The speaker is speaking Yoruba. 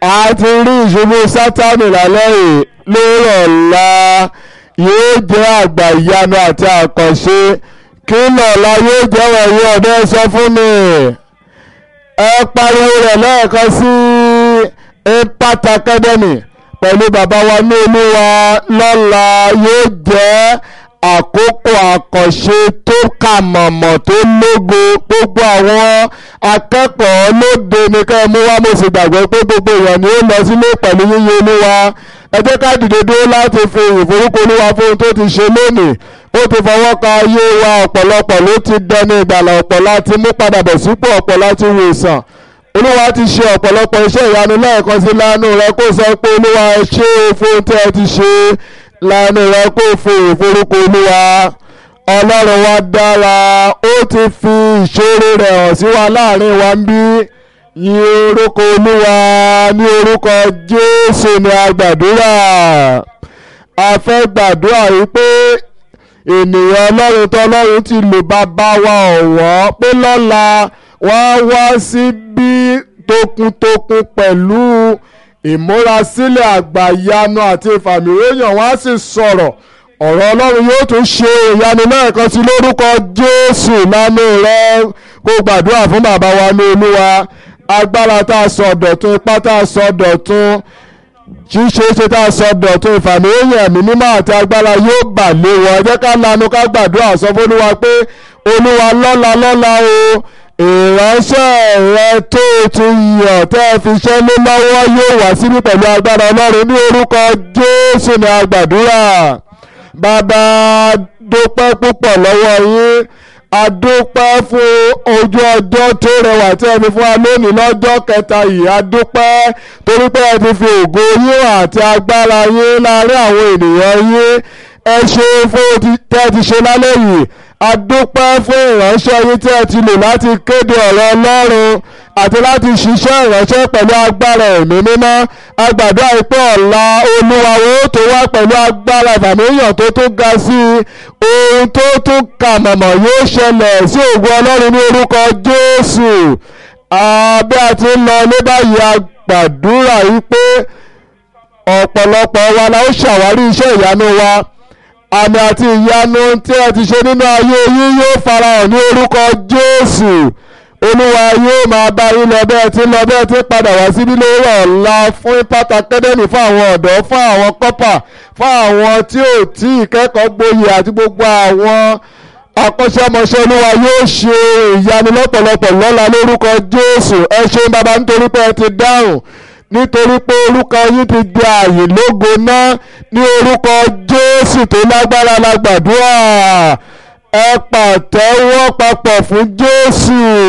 a ti rí ìṣubú sátánì lálẹ́ yìí lórí ọ̀la yóò jẹ́ àgbà ìyanu àti àkànṣe kí lọ́la yóò jẹ́ wọ̀nyí ọ̀dọ́ sọ fún mi ẹ pariwo rẹ̀ lẹ́ẹ̀kan sí impact academy pẹ̀lú bàbá wa ní olúwa lọ́la yóò jẹ́ àkókò àkànṣe tó kà mọ̀mọ̀ tó lógo gbogbo àwọn akẹ́kọ̀ọ́ lóde ní ká mú wá mo sì gbàgbọ́ pé gbogbo èèyàn ni ó lọ sílé pẹ̀lú yíyẹ olúwa ẹ jẹ́ ká dìde dúró láti fi ìforúkọ olúwa fún ohun tó ti ṣe lónìí ó ti fọwọ́ ka ayé wa ọ̀pọ̀lọpọ̀ ló ti dẹni ìgbàlà ọ̀pọ̀ láti mú padà bọ̀ sípò ọ̀pọ̀ láti wòsàn olúwa ti ṣe ọ̀pọ̀lọpọ̀ iṣẹ́ ìyanu lẹ́ẹ̀kan sí lánú rẹ kó sọ pé olúwa ẹ ṣé fún tí ẹ ti ṣe lánú rẹ kó fi ìforúkọ olúwa ọlọ́run wa dára ó ti fi ìṣòro rẹ̀ hàn sí wa láàrin wa ń bí yìn orúkọ olúwa ní orúkọ jésù ní agbàdúrà a fẹ́ gbàdúrà yìí pé ènìyàn ọlọ́run tọ́lọ́run ti lò bàbá wa ọ̀wọ́ pé lọ́la wọ́n á wá síbí tokuntokun pẹ̀lú ìmúrasílẹ̀ àgbàyanu àti ìfàmìròyìn wọ́n á sì sọ̀rọ̀ ọ̀rọ̀ ọlọ́run yóò tún ṣe ìyanu lẹ́ẹ̀kan sí lórúkọ jésù lánàá rẹ kó gbàdúrà fún bàbá wa ní olúwa agbára tá a sọ dọ̀tun ipá tá a sọ dọ̀tun ṣíṣe ṣe tá a sọ dọ̀tun ìfàmìlẹ́yìn ẹ̀mí mímọ́ àti agbára yóò bà lé wọn ẹ jẹ́ ká lanu ká gbàdúrà sọ fún olúwa pé olúwa lọ́la lọ́la o ìránṣẹ́ rẹ tó o ti yàn tẹ́ ẹ fi ṣẹ́ lé lọ́wọ́ yóò wá síbí pẹ̀lú agbára ọlọ́run ní orúkọ jésù ní agbàdúrà bàbá dúpẹ́ púpọ̀ lọ́wọ́ yín adúpẹ́ fún ojú ọjọ́ tó rẹwà tí ẹ fi fún wa lónìí lọ́jọ́ kẹta yìí adúpẹ́ torí pé ẹ ti fi ògo yín àti agbára yín láàrin àwọn ènìyàn yín ẹ ṣe fún tẹ́ ẹ ti ṣe lálẹ́ yìí adúpẹ́ fún ìránṣẹ́ yín tí ẹ ti lò láti kéde ọ̀rọ̀ ọlọ́run àti láti ṣiṣẹ́ ìránṣẹ́ pẹ̀lú agbára ẹ̀mí mímọ́ agbàdo àìpẹ́ ọ̀la olúwa wo tó wá pẹ̀lú agbára ìfàmìyàn tó tún ga sí i ohun tó tún kà mọ̀mọ̀ yóò ṣẹlẹ̀ sí ògùn ọlọ́run ní orúkọ jésù bí a ti ń lọ ní báyìí agbàdúrà yìí pé ọ̀pọ̀lọpọ̀ wa la ó ṣàwárí iṣẹ́ ìyanu wa àmì àti ìyanu tí ẹ ti ṣe nínú ayé yín yóò farahàn ní orúkọ jésù olúwa yóò máa bá yín lọ bẹ́ẹ̀ tí lọ bẹ́ẹ̀ tí padà wá síbí lórí ọ̀la fún impact academy fún àwọn ọ̀dọ́ fún àwọn kọ́pà fún àwọn tí ò tí ì kẹ́kọ̀ọ́ gboyè àti gbogbo àwọn akọ́ṣẹ́mọṣẹ́ olúwa yóò ṣe ìyanu lọ́pọ̀lọpọ̀ lọ́la lórúkọ jésù ẹ ṣeun bàbá nítorí pé ẹ ti dáhùn nítorí pé orúkọ yín ti di ààyè lógo náà ní orúkọ jésù tó lágbára la gbàdúrà ẹ pàtẹ́wọ́ papọ̀ fún jésù.